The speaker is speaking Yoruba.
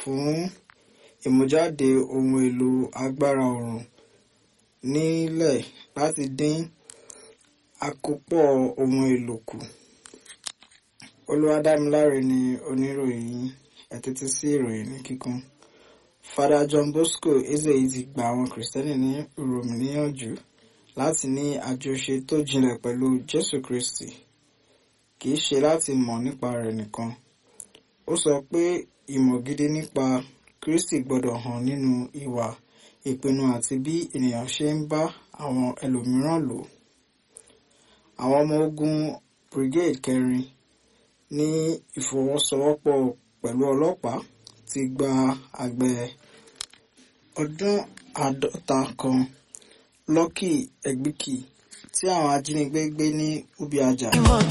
fún ìmújáde ohun èlò agbára oòrùn nílẹ̀ láti dín àkópọ̀ ohun èlò kù. Olúwadámiláre ni oníròyìn ẹ tẹ́tí sí ìròyìn ní kíkún. Fada John Bosco Ezeyi ti gba àwọn Kìrìsìtẹ́nì ní Rome níyànjú láti ní àjọṣe tó jinlẹ̀ pẹ̀lú Jésù Kristi kì í ṣe láti mọ̀ nípa rẹ̀ nìkan. Ó sọ pé ìmọ̀ gidi nípa Kristi gbọ́dọ̀ hàn nínú ìwà ìpinnu àti bí ènìyàn ṣe ń bá àwọn ẹlòmíràn lò. Àwọn ọmọ ogun Brigade kẹrin ní ìfọwọ́sowọ́pọ̀ pẹ̀lú ọlọ́pàá ti gba àgbẹ̀ ọdún àádọ́ta kan Lucky Egbìkì tí àwọn ajínigbé gbé ní Ubiaja.